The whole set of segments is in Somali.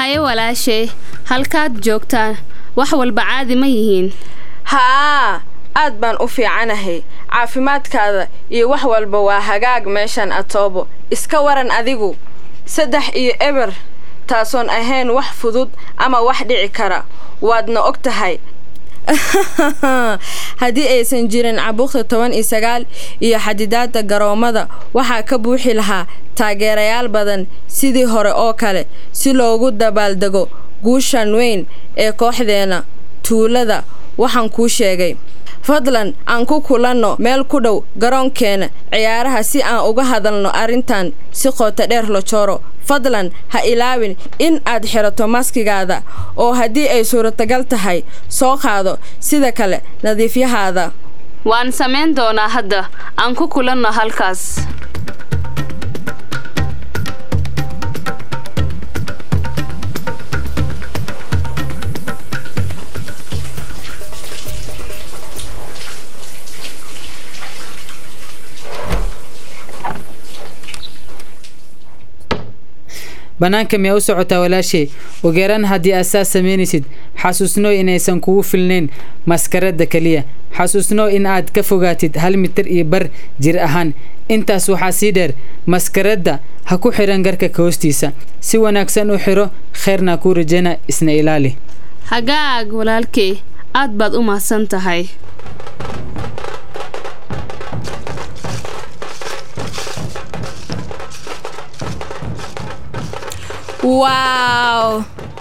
haye walaashay halkaad joogtaan wax walba caadi ma yihiin haa aad baan u fiicanahay caafimaadkaada iyo wax walba waa hagaag meeshan atoobo iska waran adigu saddex iyo eber taasoon ahayn wax fudud ama wax dhici kara waadna og tahay haddii aysan jirin cabuuqda toban iyo sagaal iyo xadidaadda garoommada waxaa ka buuxi lahaa taageerayaal badan sidii hore oo kale si loogu dabaaldego guushan weyn ee kooxdeena tuulada waxaan kuu sheegay fadlan aan ku kulanno meel ku dhow garoonkeena ciyaaraha si aan uga hadalno arrintan si qoota dheer la jooro fadlan ha ilaawin in aad xirato maskigaada oo haddii ay suuratagal tahay soo qaado sida kale nadiifyahaada waan samayn doonaa hadda aan ku kulanno halkaas bannaanka miyaa u socotaa walaashay ugeeran haddii aad saas samaynaysid xasuusnoo inaysan kugu filnayn maskaradda keliya xasuusnoo in aad ka fogaatid hal mitir iyo bar jir ahaan intaas waxaa sii dheer maskaradda ha ku xidhan garka ka hoostiisa si wanaagsan u xidho kheyrna kuu rajayna isna ilaali hagaag walaalkay aad baad u mahadsan tahay waaw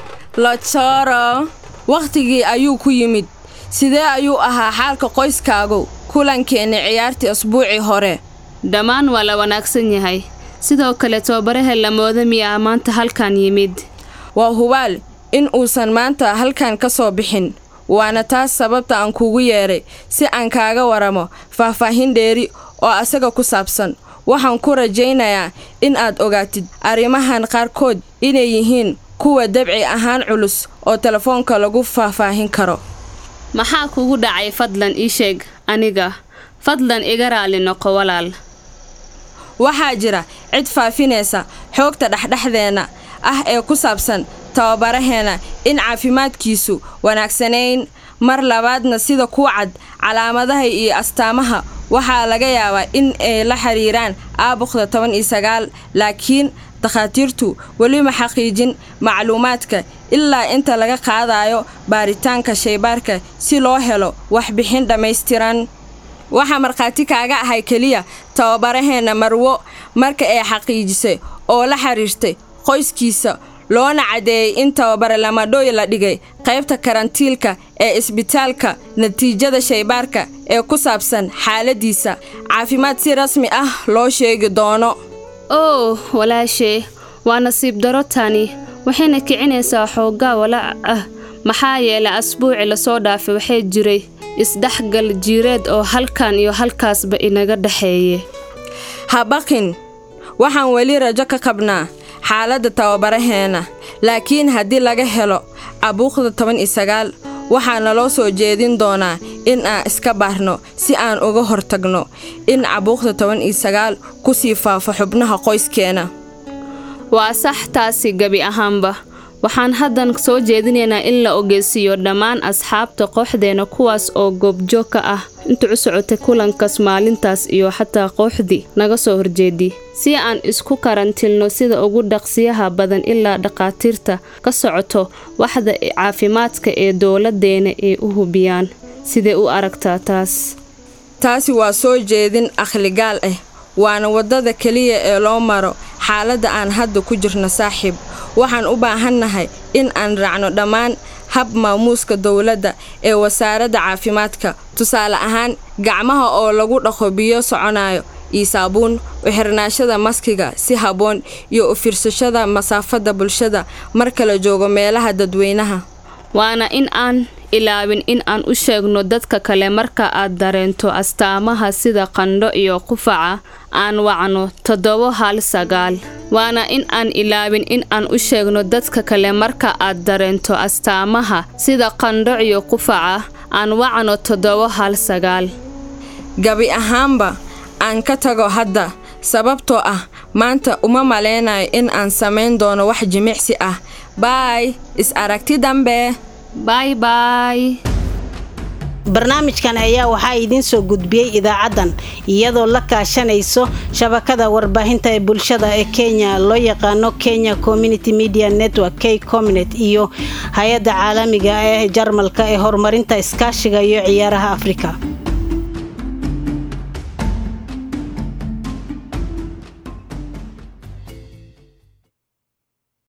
lojoro wakhtigii ayuu ku yimid sidee ayuu ahaa xaalka qoyskaagu kulankeenna ciyaartii asbuucii hore dhammaan waa la wanaagsan yahay sidoo kale tobabaraha lamooda miyaa maanta halkan yimid waa hubaal in uusan maanta halkan ka soo bixin waana taas sababta aan kugu yeedhay si aan kaaga waramo faahfaahin dheeri oo asaga ku saabsan waxaan ku rajaynayaa in aad ogaatid arrimahan qaarkood inay yihiin kuwa dabci ahaan culus oo telefoonka lagu faahfaahin karo maxaa kugu dhacay fadlan ii sheeg aniga fadlan iga raali noqo walaal waxaa jira cid faafinaysa xoogta dhexdhexdeenna ah ee ku saabsan tababaraheena in caafimaadkiisu wanaagsanayn mar labaadna sida ku cad calaamadaha iyo astaamaha waxaa laga yaabaa in ay la xiriiraan aabuqda toban iyo sagaal laakiin dakhaatiirtu weli ma xaqiijin macluumaadka ilaa inta laga qaadayo baaritaanka shaybaarka si loo helo waxbixin dhammaystiran waxaa markhaati kaaga ahay keliya tababaraheenna marwo marka ay xaqiijisay oo la xiriirtay qoyskiisa loona caddeeyey in tababare lamadhooy la dhigay qaybta karantiilka ee isbitaalka natiijada shaybaarka ee ku saabsan xaaladiisa caafimaad si rasmi ah loo sheegi doono oo walaashee waa nasiib daro tani waxayna kicinaysaa xooggaa walaac ah maxaa yeelay asbuuci lasoo dhaafay waxay jiray isdhexgal jiireed oo halkan iyo halkaasba inaga dhexeeye ha baqin waxaan weli rajo ka qabnaa xaaladda tababaraheena laakiin haddii laga helo cabuuqda toban iyo sagaal waxaa naloo soo jeedin doonaa in aan iska baarno si aan uga hortagno in cabuuqda toban iyo sagaal ku sii faafo xubnaha qoyskeena waa sax taasi gebi ahaanba waxaan haddan soo jeedinaynaa in la ogeysiiyo dhammaan asxaabta kooxdeena kuwaas oo goobjoog ka ah inta u socotay kulankaas maalintaas iyo xataa kooxdii naga soo horjeedii si aan isku karantilno sida ugu dhaqsiyaha badan ilaa dhakhaatiirta ka socoto waxda caafimaadka ee dowladeena ay u hubiyaan sidee u aragtaa taas taasi waa soo jeedin akhligaal ah waana waddada keliya ee loo maro xaaladda aan hadda ku jirno saaxiib waxaan u baahannahay in aan raacno dhammaan hab maamuuska dowladda ee wasaaradda caafimaadka tusaale ahaan gacmaha oo lagu dhaqo biyo soconayo iyo saabuun u xirnaashada maskiga si habboon iyo u fiirsashada masaafadda bulshada marka la joogo meelaha dadweynaha waana in aan ilaawin in aan u sheegno dadka kale marka aad dareento astaamaha sida qandho iyo qufaca aan wacno toddobo hal sagaal waana in aan ilaawin in aan u sheegno dadka kale marka aad dareento astaamaha sida qandho iyo qufaca aan wacno toddobo hal sagaal gabi ahaanba aan ka tago hadda sababtoo ah maanta uma maleynayo in aan samayn doono wax jimicsi ah baay is aragti dambe bay bay barnaamijkan ayaa waxaa idiin soo gudbiyey idaacaddan iyadoo la kaashanayso shabakada warbaahinta ee bulshada ee kenya loo yaqaano kenya community media network k comnet iyo hay-adda caalamiga ee jarmalka ee horumarinta iskaashiga iyo ciyaaraha afrika